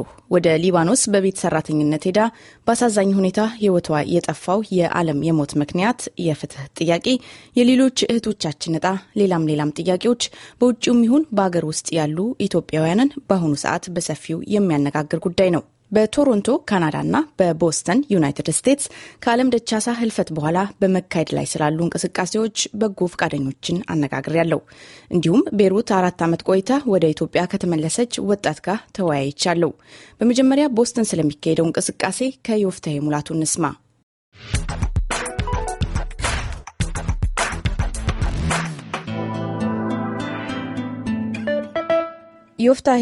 ወደ ሊባኖስ በቤት ሰራተኝነት ሄዳ በአሳዛኝ ሁኔታ ሕይወቷ የጠፋው የዓለም የሞት ምክንያት፣ የፍትህ ጥያቄ፣ የሌሎች እህቶቻችን እጣ፣ ሌላም ሌላም ጥያቄዎች በውጭውም ይሁን በአገር ውስጥ ያሉ ኢትዮጵያውያንን በአሁኑ ሰዓት በሰፊው የሚያነጋግር ጉዳይ ነው። በቶሮንቶ ካናዳና በቦስተን ዩናይትድ ስቴትስ ከዓለም ደቻሳ ህልፈት በኋላ በመካሄድ ላይ ስላሉ እንቅስቃሴዎች በጎ ፈቃደኞችን አነጋግሬያለሁ። እንዲሁም ቤሩት አራት ዓመት ቆይታ ወደ ኢትዮጵያ ከተመለሰች ወጣት ጋር ተወያይቻለሁ። በመጀመሪያ ቦስተን ስለሚካሄደው እንቅስቃሴ ከዮፍታሄ ሙላቱ እንስማ። ዮፍታሄ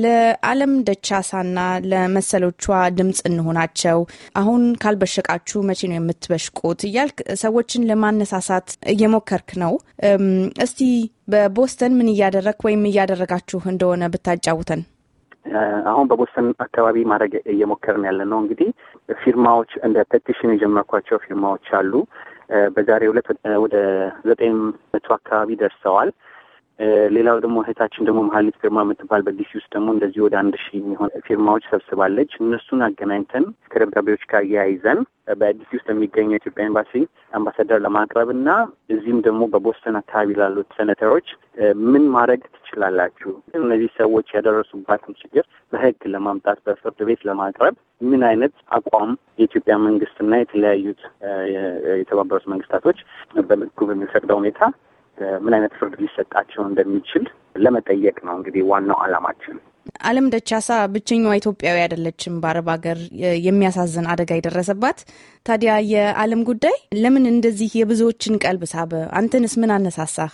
ለዓለም ደቻሳና ለመሰሎቿ ድምፅ እንሆናቸው። አሁን ካልበሸቃችሁ መቼ ነው የምትበሽቁት? እያልክ ሰዎችን ለማነሳሳት እየሞከርክ ነው። እስቲ በቦስተን ምን እያደረግክ ወይም እያደረጋችሁ እንደሆነ ብታጫውተን። አሁን በቦስተን አካባቢ ማድረግ እየሞከርን ያለ ነው። እንግዲህ ፊርማዎች እንደ ፔቲሽን የጀመርኳቸው ፊርማዎች አሉ። በዛሬው ዕለት ወደ ዘጠኝ መቶ አካባቢ ደርሰዋል። ሌላው ደግሞ እህታችን ደግሞ መሀሊት ፊርማ የምትባል በዲሲ ውስጥ ደግሞ እንደዚህ ወደ አንድ ሺህ የሚሆን ፊርማዎች ሰብስባለች። እነሱን አገናኝተን ከደብዳቤዎች ጋር እያይዘን በዲሲ ውስጥ የሚገኘው የኢትዮጵያ ኤምባሲ አምባሳደር ለማቅረብ እና እዚህም ደግሞ በቦስተን አካባቢ ላሉት ሴኔተሮች ምን ማድረግ ትችላላችሁ፣ እነዚህ ሰዎች ያደረሱባትን ችግር በሕግ ለማምጣት በፍርድ ቤት ለማቅረብ ምን አይነት አቋም የኢትዮጵያ መንግስትና የተለያዩት የተባበሩት መንግስታቶች በሕጉ በሚፈቅደው ሁኔታ ምን አይነት ፍርድ ሊሰጣቸው እንደሚችል ለመጠየቅ ነው። እንግዲህ ዋናው ዓላማችን። ዓለም ደቻሳ ብቸኛዋ ኢትዮጵያዊ አይደለችም በአረብ ሀገር የሚያሳዝን አደጋ የደረሰባት። ታዲያ የዓለም ጉዳይ ለምን እንደዚህ የብዙዎችን ቀልብ ሳበ? አንተንስ ምን አነሳሳህ?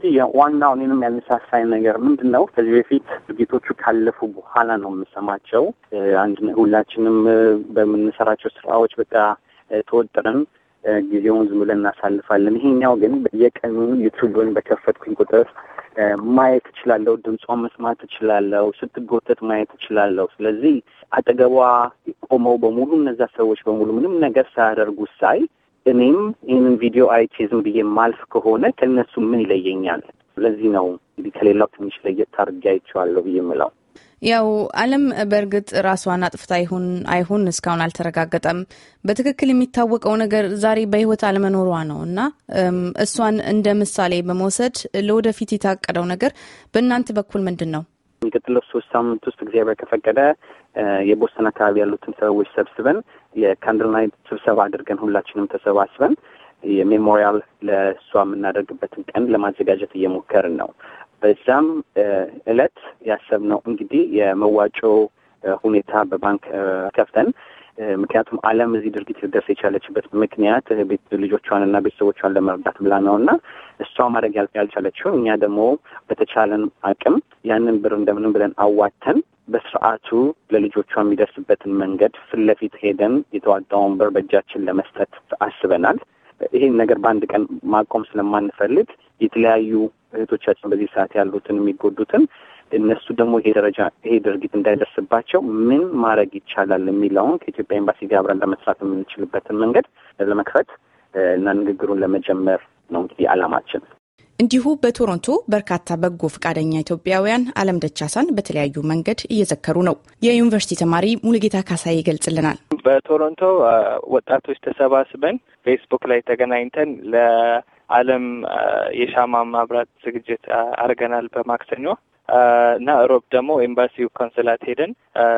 ዋናው እኔንም ያነሳሳኝ ነገር ምንድን ነው? ከዚህ በፊት ድርጊቶቹ ካለፉ በኋላ ነው የምሰማቸው። አንድ ሁላችንም በምንሰራቸው ስራዎች በቃ ተወጥረን ጊዜውን ዝም ብለን እናሳልፋለን። ይሄኛው ግን በየቀኑ ዩቱብን በከፈትኩኝ ቁጥር ማየት እችላለሁ፣ ድምጿን መስማት እችላለሁ፣ ስትጎተት ማየት እችላለሁ። ስለዚህ አጠገቧ ቆመው በሙሉ እነዛ ሰዎች በሙሉ ምንም ነገር ሳያደርጉ ሳይ እኔም ይህንን ቪዲዮ አይቼ ዝም ብዬ ማልፍ ከሆነ ከእነሱ ምን ይለየኛል? ስለዚህ ነው እንግዲህ ከሌላው ትንሽ ለየት አድርጌ አይቼዋለሁ ብዬ የምለው። ያው ዓለም በእርግጥ ራሷን አጥፍታ ይሁን አይሁን እስካሁን አልተረጋገጠም። በትክክል የሚታወቀው ነገር ዛሬ በሕይወት አለመኖሯ ነው እና እሷን እንደ ምሳሌ በመውሰድ ለወደፊት የታቀደው ነገር በእናንተ በኩል ምንድን ነው? የሚቀጥለው ሶስት ሳምንት ውስጥ እግዚአብሔር ከፈቀደ የቦስተን አካባቢ ያሉትን ሰዎች ሰብስበን የካንድል ናይት ስብሰባ አድርገን ሁላችንም ተሰባስበን የሜሞሪያል ለእሷ የምናደርግበትን ቀን ለማዘጋጀት እየሞከርን ነው። በዛም እለት ያሰብነው እንግዲህ የመዋጮ ሁኔታ በባንክ ከፍተን ምክንያቱም ዓለም እዚህ ድርጊት ልደርስ የቻለችበት ምክንያት ልጆቿንና ቤተሰቦቿን ለመርዳት ብላ ነው እና እሷ ማድረግ ያልቻለችው እኛ ደግሞ በተቻለን አቅም ያንን ብር እንደምንም ብለን አዋተን በስርዓቱ ለልጆቿ የሚደርስበትን መንገድ ፊት ለፊት ሄደን የተዋጣውን ብር በእጃችን ለመስጠት አስበናል። ይሄን ነገር በአንድ ቀን ማቆም ስለማንፈልግ የተለያዩ እህቶቻችን በዚህ ሰዓት ያሉትን የሚጎዱትን እነሱ ደግሞ ይሄ ደረጃ ይሄ ድርጊት እንዳይደርስባቸው ምን ማድረግ ይቻላል የሚለውን ከኢትዮጵያ ኤምባሲ ጋር አብረን ለመስራት የምንችልበትን መንገድ ለመክፈት እና ንግግሩን ለመጀመር ነው እንግዲህ ዓላማችን። እንዲሁ በቶሮንቶ በርካታ በጎ ፈቃደኛ ኢትዮጵያውያን ዓለም ደቻሳን በተለያዩ መንገድ እየዘከሩ ነው። የዩኒቨርሲቲ ተማሪ ሙሉጌታ ካሳይ ይገልጽልናል። በቶሮንቶ ወጣቶች ተሰባስበን ፌስቡክ ላይ ተገናኝተን ለዓለም የሻማ ማብራት ዝግጅት አድርገናል በማክሰኞ እና ሮብ ደግሞ ኤምባሲው ኮንስላት ሄደን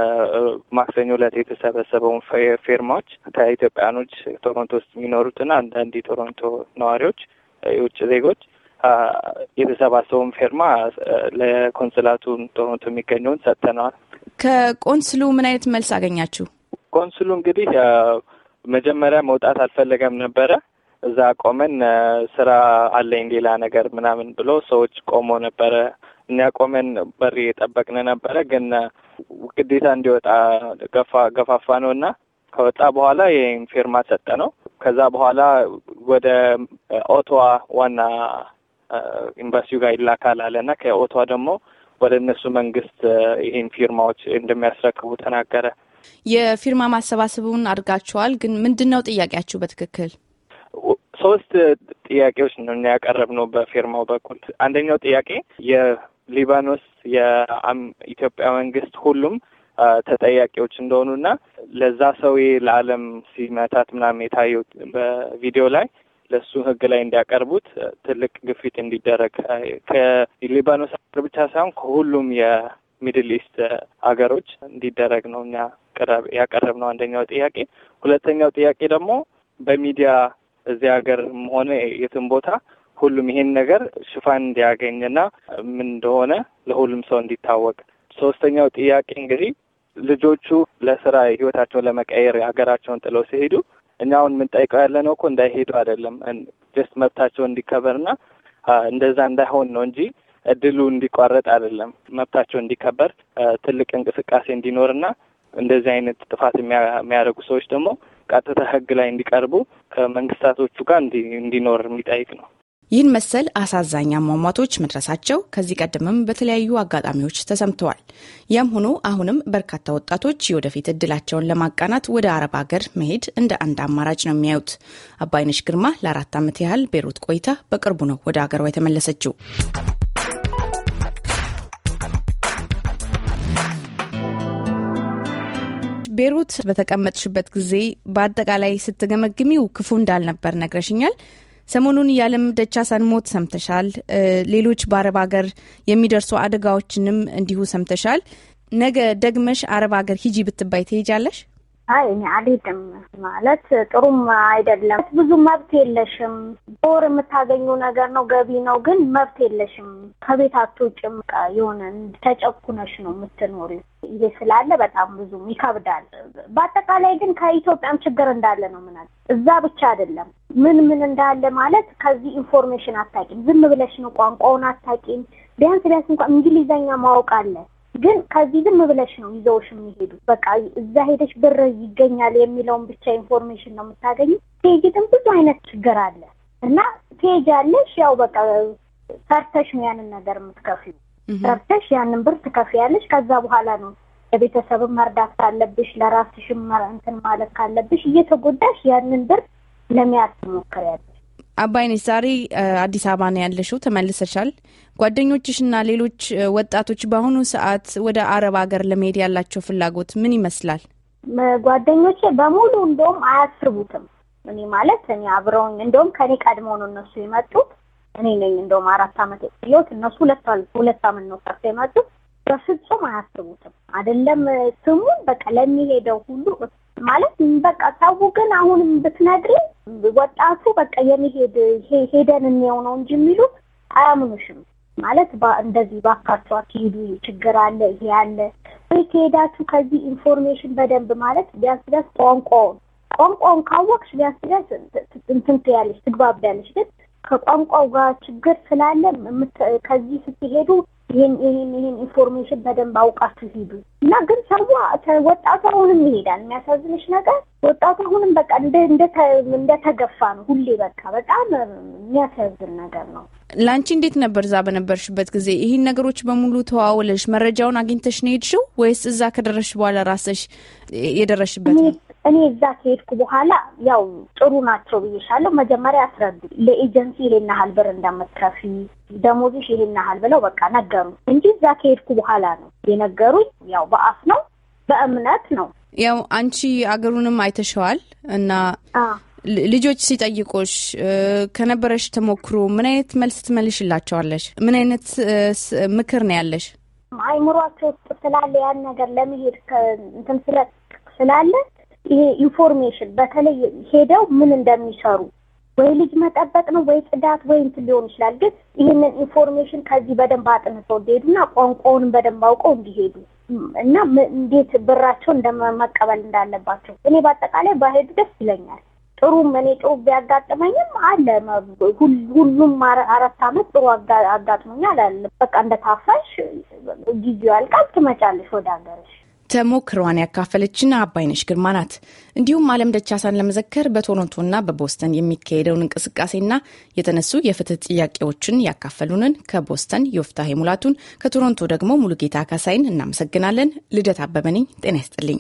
ማክሰኞ ዕለት የተሰበሰበውን ፌርማዎች ከኢትዮጵያኖች ቶሮንቶ ውስጥ የሚኖሩትና አንዳንድ የቶሮንቶ ነዋሪዎች የውጭ ዜጎች የተሰባሰበውን ፌርማ ለኮንስላቱ ቶሮንቶ የሚገኘውን ሰጥተነዋል። ከቆንስሉ ምን አይነት መልስ አገኛችሁ? ቆንስሉ እንግዲህ መጀመሪያ መውጣት አልፈለገም ነበረ። እዛ ቆመን ስራ አለኝ ሌላ ነገር ምናምን ብሎ ሰዎች ቆሞ ነበረ። እኛ ቆመን በር የጠበቅን ነበረ። ግን ግዴታ እንዲወጣ ገፋ ገፋፋ ነው እና ከወጣ በኋላ ይህም ፊርማ ሰጠ ነው። ከዛ በኋላ ወደ ኦቶዋ ዋና ኤምባሲው ጋር ይላካል አለ እና ከኦቶዋ ደግሞ ወደ እነሱ መንግስት ይህን ፊርማዎች እንደሚያስረክቡ ተናገረ። የፊርማ ማሰባሰቡን አድርጋችኋል። ግን ምንድን ነው ጥያቄያችሁ በትክክል? ሶስት ጥያቄዎች ነው ያቀረብነው በፊርማው በኩል። አንደኛው ጥያቄ የሊባኖስ የኢትዮጵያ መንግስት ሁሉም ተጠያቂዎች እንደሆኑና ለዛ ሰውዬ ለዓለም ሲመታት ምናምን የታየው በቪዲዮ ላይ ለእሱ ሕግ ላይ እንዲያቀርቡት ትልቅ ግፊት እንዲደረግ ከሊባኖስ ሀገር ብቻ ሳይሆን ከሁሉም የሚድል ኢስት ሀገሮች እንዲደረግ ነው እኛ ያቀረብነው አንደኛው ጥያቄ። ሁለተኛው ጥያቄ ደግሞ በሚዲያ እዚህ ሀገርም ሆነ የትም ቦታ ሁሉም ይሄን ነገር ሽፋን እንዲያገኝና ምን እንደሆነ ለሁሉም ሰው እንዲታወቅ። ሶስተኛው ጥያቄ እንግዲህ ልጆቹ ለስራ ህይወታቸውን ለመቀየር ሀገራቸውን ጥለው ሲሄዱ እኛ አሁን የምንጠይቀው ያለ ነው እኮ እንዳይሄዱ አይደለም፣ ጀስት መብታቸው እንዲከበርና እንደዛ እንዳይሆን ነው እንጂ እድሉ እንዲቋረጥ አይደለም። መብታቸው እንዲከበር ትልቅ እንቅስቃሴ እንዲኖርና እንደዚህ አይነት ጥፋት የሚያደርጉ ሰዎች ደግሞ ቀጥታ ህግ ላይ እንዲቀርቡ ከመንግስታቶቹ ጋር እንዲኖር የሚጠይቅ ነው። ይህን መሰል አሳዛኝ አሟሟቶች መድረሳቸው ከዚህ ቀደምም በተለያዩ አጋጣሚዎች ተሰምተዋል። ያም ሆኖ አሁንም በርካታ ወጣቶች የወደፊት እድላቸውን ለማቃናት ወደ አረብ ሀገር መሄድ እንደ አንድ አማራጭ ነው የሚያዩት። አባይነሽ ግርማ ለአራት ዓመት ያህል ቤሩት ቆይታ በቅርቡ ነው ወደ ሀገሯ የተመለሰችው። ቤሩት በተቀመጥሽበት ጊዜ በአጠቃላይ ስትገመግሚው ክፉ እንዳልነበር ነግረሽኛል። ሰሞኑን የዓለም ደቻሳን ሞት ሰምተሻል። ሌሎች በአረብ ሀገር የሚደርሱ አደጋዎችንም እንዲሁ ሰምተሻል። ነገ ደግመሽ አረብ ሀገር ሂጂ ብትባይ ትሄጃለሽ? አይ እኔ አልሄድም። ማለት ጥሩም አይደለም። ብዙ መብት የለሽም። በወር የምታገኙ ነገር ነው፣ ገቢ ነው፣ ግን መብት የለሽም። ከቤት አትወጪም። የሆነ ተጨኩነሽ ነው የምትኖሪው። ይሄ ስላለ በጣም ብዙም ይከብዳል። በአጠቃላይ ግን ከኢትዮጵያም ችግር እንዳለ ነው ምናል እዛ ብቻ አይደለም። ምን ምን እንዳለ ማለት ከዚህ ኢንፎርሜሽን አታቂም። ዝም ብለሽ ነው ቋንቋውን አታቂም። ቢያንስ ቢያንስ እንኳን እንግሊዘኛ ማወቅ አለ ግን ከዚህ ዝም ብለሽ ነው ይዘውሽ የሚሄዱ። በቃ እዛ ሄደሽ ብር ይገኛል የሚለውን ብቻ ኢንፎርሜሽን ነው የምታገኙ። ቴጅ ግን ብዙ አይነት ችግር አለ እና ትሄጃለሽ። ያው በቃ ሰርተሽ ነው ያንን ነገር የምትከፊው። ሰርተሽ ያንን ብር ትከፍያለሽ። ከዛ በኋላ ነው ለቤተሰብም መርዳት ካለብሽ፣ ለራስሽም እንትን ማለት ካለብሽ እየተጎዳሽ ያንን ብር ለመያዝ ትሞክሪያለሽ። አባይነሽ ዛሬ አዲስ አበባ ነው ያለሽው፣ ተመልሰሻል። ጓደኞችሽና ሌሎች ወጣቶች በአሁኑ ሰዓት ወደ አረብ ሀገር ለመሄድ ያላቸው ፍላጎት ምን ይመስላል? ጓደኞቼ በሙሉ እንደውም አያስቡትም። እኔ ማለት እኔ አብረውኝ እንደውም ከኔ ቀድመው ነው እነሱ የመጡት። እኔ ነኝ እንደውም አራት አመት የቆየሁት፣ እነሱ ሁለት ሁለት አመት ነው ሰርተ የመጡት። በፍጹም አያስቡትም። አይደለም ስሙን በቃ ለሚሄደው ሁሉ ማለት በቃ ሰው ግን አሁንም ብትነግሪ ወጣቱ በቃ የሚሄድ ሄደን እንየው ነው እንጂ የሚሉ አያምኑሽም። ማለት እንደዚህ ባካቸው አትሄዱ፣ ችግር አለ፣ ይሄ አለ ወይ ከሄዳችሁ ከዚህ ኢንፎርሜሽን በደንብ ማለት ቢያንስ ቢያንስ ቋንቋውን ቋንቋውን ካወቅሽ ቢያንስ ቢያንስ እንትን ትያለሽ፣ ትግባቢያለሽ። ግን ከቋንቋው ጋር ችግር ስላለ ከዚህ ስትሄዱ ይህን ይህን ይህን ኢንፎርሜሽን በደንብ አውቃችሁ ሂዱ እና ግን ሰው ወጣቱ አሁንም ይሄዳል። የሚያሳዝንሽ ነገር ወጣቱ አሁንም በቃ እንደተገፋ ነው ሁሌ በቃ በጣም የሚያሳዝን ነገር ነው። ለአንቺ እንዴት ነበር እዛ በነበርሽበት ጊዜ ይህን ነገሮች በሙሉ ተዋውለሽ መረጃውን አግኝተሽ ነው ሄድሽው ወይስ እዛ ከደረስሽ በኋላ ራስሽ የደረስሽበት ነው? እኔ እዛ ከሄድኩ በኋላ ያው ጥሩ ናቸው ብዬሻለሁ። መጀመሪያ አስረዱ ለኤጀንሲ ይሄን ያህል ብር እንደምትከፊ ደሞዝሽ ይሄን ያህል ብለው በቃ ነገሩ እንጂ እዛ ከሄድኩ በኋላ ነው የነገሩኝ። ያው በአፍ ነው በእምነት ነው። ያው አንቺ አገሩንም አይተሸዋል እና ልጆች ሲጠይቁሽ ከነበረሽ ተሞክሮ ምን አይነት መልስ ትመልሽላቸዋለሽ? ምን አይነት ምክር ነው ያለሽ? አይምሯቸው ውስጥ ስላለ ያን ነገር ለመሄድ እንትን ስላለ ይሄ ኢንፎርሜሽን በተለይ ሄደው ምን እንደሚሰሩ ወይ ልጅ መጠበቅ ነው ወይ ጽዳት ወይ እንትን ሊሆን ይችላል። ግን ይህንን ኢንፎርሜሽን ከዚህ በደንብ አጥንተው እንዲሄዱና ቋንቋውንም በደንብ አውቀው እንዲሄዱ እና እንዴት ብራቸው እንደመቀበል እንዳለባቸው እኔ በአጠቃላይ ባሄዱ ደስ ይለኛል። ጥሩም እኔ ጥሩ ቢያጋጥመኝም አለ ሁሉም አራት አመት ጥሩ አጋጥሞኛል አለ። በቃ እንደታፋሽ ጊዜው ያልቃል፣ ትመጫለሽ ወደ ሀገርሽ። ተሞክሯን ያካፈለችን አባይነሽ ግርማ ናት። እንዲሁም አለም ደቻሳን ለመዘከር በቶሮንቶና በቦስተን የሚካሄደውን እንቅስቃሴና የተነሱ የፍትህ ጥያቄዎችን ያካፈሉንን ከቦስተን ዮፍታሄ ሙላቱን፣ ከቶሮንቶ ደግሞ ሙሉጌታ ካሳይን እናመሰግናለን። ልደት አበበ ነኝ። ጤና ይስጥልኝ።